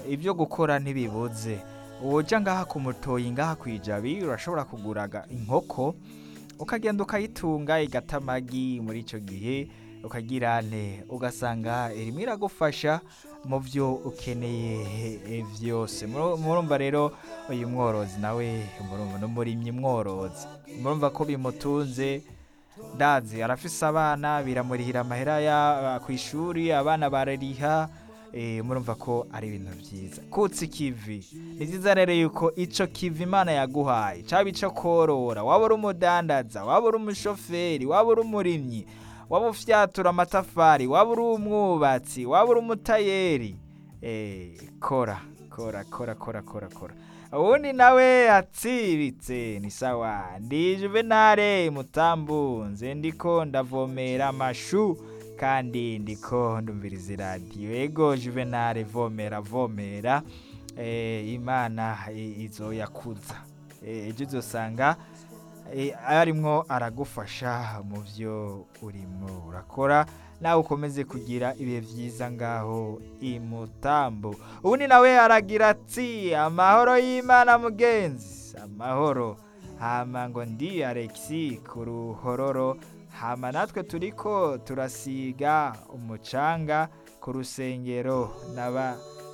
ibyo gukora ntibibuze woja ngaha ku mutoyi ngaha ku ijabi urashobora kuguraga inkoko ukagenda ukayitunga igata amagi muri icyo gihe ukagira ne ugasanga irimo iragufasha mu byo ukeneye eh, byose Muru- murumva rero uyu mworozi nawe murumva n'umurimyi mworozi murumva ko bimutunze ndazi arafise abana biramurihira amahera ya ku ishuri abana barariha eh, murumva ko ari ibintu byiza kutsa ikivi ni byiza rero yuko ico kivi imana yaguhaye caba ico korora waba uri umudandaza waba uri umushoferi waba uri umurimyi waba ufyatura amatafari waba uri umwubatsi waba uri umutayeri eh, kora kora kora kora kora kora uwundi nawe atsiritse ni sawa ndi juvenale mutambunze ndiko ndavomera amashu kandi ndiko ndumviriza iradiyo ego juvenale vomera vomera eh, imana i- izoyakuza Eh, ejo uzosanga eh, arimwo aragufasha mu byo urimo urakora nawe ukomeze kugira ibihe byiza ngaho imutambo ubundi nawe aragira ati amahoro y'imana mugenzi amahoro hama ngo ndi alexi ku ruhororo hama natwe turiko turasiga umucanga ku rusengero n'aba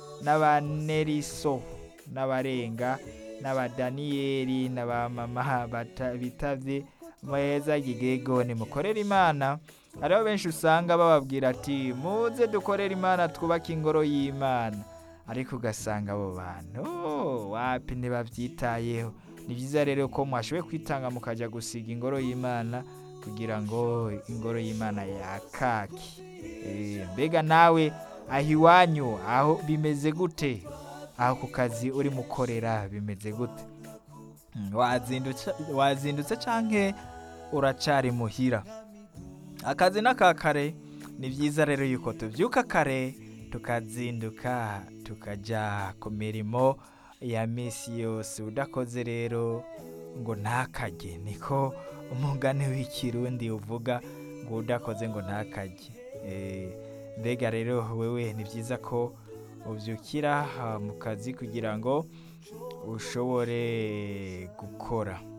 n'abaneriso n'abarenga n'abadaniyeli n'abamama bata- bitavye muheza gigego nimukorere imana hariho benshi usanga bababwira ati muze dukorere imana twubake ingoro y'imana ariko ugasanga abo bantu "Oh, wapi ntibabyitayeho ni byiza rero ko mwashoboye kwitanga mukajya gusiga ingoro y'imana kugira ngo ingoro y'imana yakake Eh, mbega nawe aho iwanyu aho bimeze gute aho ku kazi urimo ukorera bimeze gute Mm, wazindutse wazindutse canke uracari muhira akazi n'aka kare ni byiza rero yuko tubyuka kare tukazinduka tukaja ku mirimo ya misi yose udakoze rero ngo ntakajye niko umugani w'ikirundi uvuga ngo udakoze ngo ntakajye Eh, mbega rero wewe ni byiza ko ubyukira ah, mu kazi kugira ngo ushobore gukora